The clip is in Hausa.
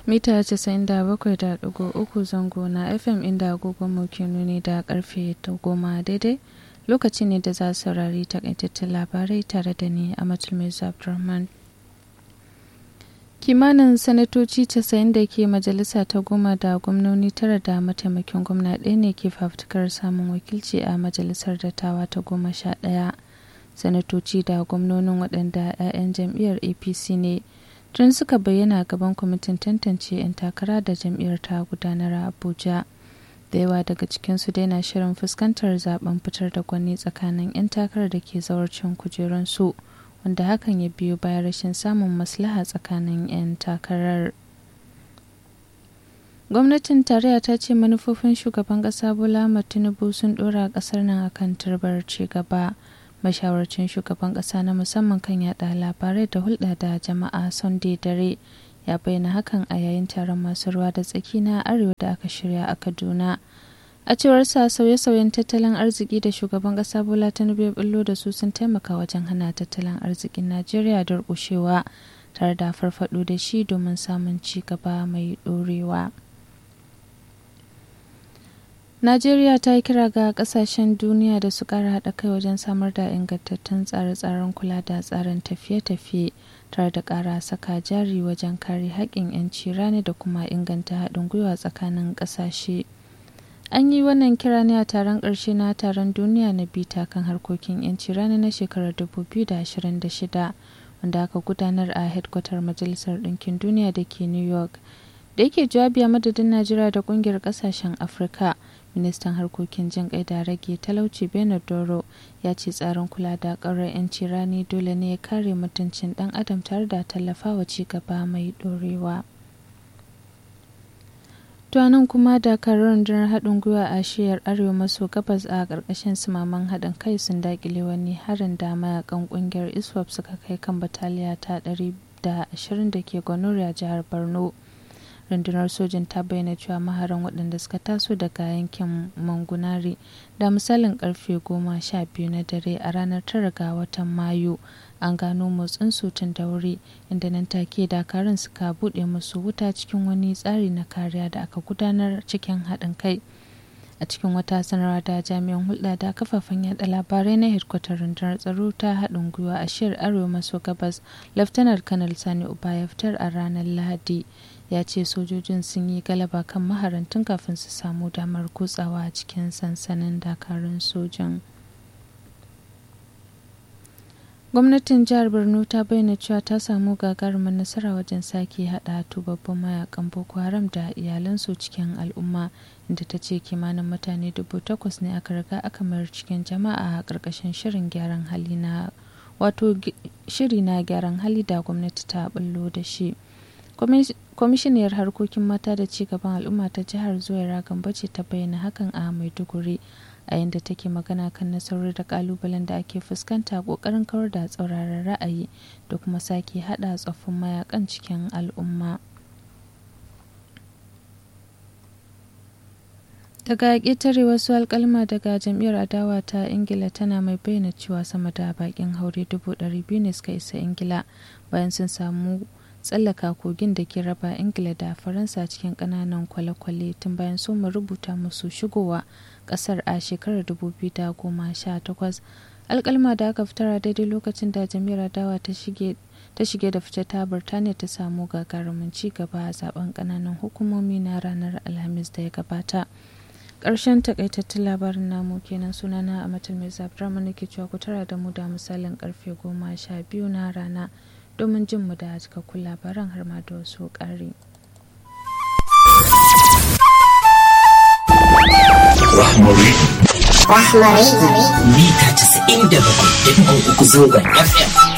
mita 97.3 zango na fm inda agogon mu ke nuni da karfe goma daidai lokaci ne da za su saurari takaitattun labarai tare da ni a matulmai abdulrahman kimanin sanatoci 90 da ke majalisa ta goma da gwamnoni tara da mataimakin gwamna ɗaya ne ke fafutukar samun wakilci a majalisar dattawa ta goma sha ɗaya sanatoci da gwamnonin waɗanda 'ya'yan jam'iyyar apc ne tun suka bayyana gaban kwamitin tantance 'yan takara da jam'iyyar ta gudanar a abuja da yawa daga cikinsu dai na shirin fuskantar zaben fitar da gwani tsakanin 'yan takarar da ke zawarcin kujerunsu wanda hakan ya biyo bayan rashin samun maslaha tsakanin 'yan takarar gwamnatin tarayya ta ce manufofin shugaban kasa bola tinubu sun dora kasar nan akan turbar ci gaba mashawarcin shugaban kasa na musamman kan yada labarai da hulɗa da jama'a sunday dare ya bayyana hakan a yayin taron masu ruwa da tsaki na arewa da aka shirya a kaduna a cewar sa sauye-sauyen tattalin arziki da shugaban kasa bola tinubu ya bullo da su sun taimaka wajen hana tattalin arzikin najeriya durƙushewa tare da farfado da shi domin samun ci gaba mai ɗorewa. Najeriya ta yi kira ga kasashen duniya da su kara haɗa kai wajen samar da ingantattun tsare-tsaren kula da tsarin tafiye-tafiye tare da ƙara saka jari wajen kare haƙƙin 'yanci rani da kuma inganta haɗin gwiwa tsakanin ƙasashe. An yi wannan kira ne a taron ƙarshe na taron duniya na bita kan harkokin 'yanci rani na shekarar 2026 wanda aka gudanar a hedkwatar Majalisar Ɗinkin Duniya da ke New York. Da yake jawabi a madadin Najeriya da ƙungiyar ƙasashen Afirka. ministan harkokin jin kai da rage talauci bernard doro ya ce tsarin kula da ƙaurar 'yanci rani dole ne ya kare mutuncin dan adam tare da tallafawa ci gaba mai dorewa nan kuma dakarun rundunar haɗin gwiwa a shiyar arewa maso gabas a ƙarƙashin sumaman haɗin kai sun daƙile wani harin da mayakan ƙungiyar iswap suka kai kan bataliya ta 120 da ke gwanoriya jihar borno rundunar sojin ta bayyana cewa maharan waɗanda suka taso daga yankin mangunari da misalin karfe goma sha biyu na dare a ranar tara ga watan mayu an gano motsin tun da wuri inda nan take dakarun suka buɗe musu wuta cikin wani tsari na kariya da aka gudanar cikin haɗin kai a cikin wata sanarwa da jami'an hulɗa da kafafen yada labarai na hedkwatar rundunar tsaro ta haɗin gwiwa a shiyar arewa maso gabas laftanar kanal sani uba ya fitar a ranar lahadi ya ce sojojin sun yi galaba kan maharantun kafin su samu damar kutsawa a cikin sansanin dakarun sojin gwamnatin jihar borno ta bayyana cewa ta samu gagarumin nasara wajen sake hada tubabbin mayakan boko haram da iyalansu cikin al'umma inda ta ce kimanin mutane dubu takwas ne aka riga aka mayar cikin jama'a a ƙarƙashin shirin gyaran hali na wato shiri na gyaran hali da gwamnati ta bullo da shi kwamishiniyar harkokin mata da cigaban al'umma ta jihar zuwaira gambo ce ta bayyana hakan a maiduguri a yadda take magana kan nasarori da kalubalen da ake fuskanta kokarin kawar da tsauraran ra'ayi da kuma sake hada tsoffin mayakan cikin al'umma daga ƙetare wasu alkalma daga jam'iyyar adawa ta ingila tana mai bayyana cewa sama da bakin haure dubu biyu ne suka isa ingila bayan sun samu tsallaka kogin da ke raba ingila da faransa cikin kananan kwale-kwale tun bayan soma rubuta musu shigowa kasar a shekarar 2018 alkalma da aka fitar a daidai lokacin da jami'ar dawa ta shige ta shige da fice ta birtaniya ta samu gagarumin ci gaba a zaben kananan hukumomi na ranar alhamis da ya gabata ƙarshen takaitattun labarin namu kenan sunana a matal mai zabdrama nake cewa ku tara da mu da misalin karfe goma sha biyu na rana domin jin mu da cikakkun labaran har ma da wasu ƙari. Rahmari. Rahmari. Mita 97.3 zangon FM.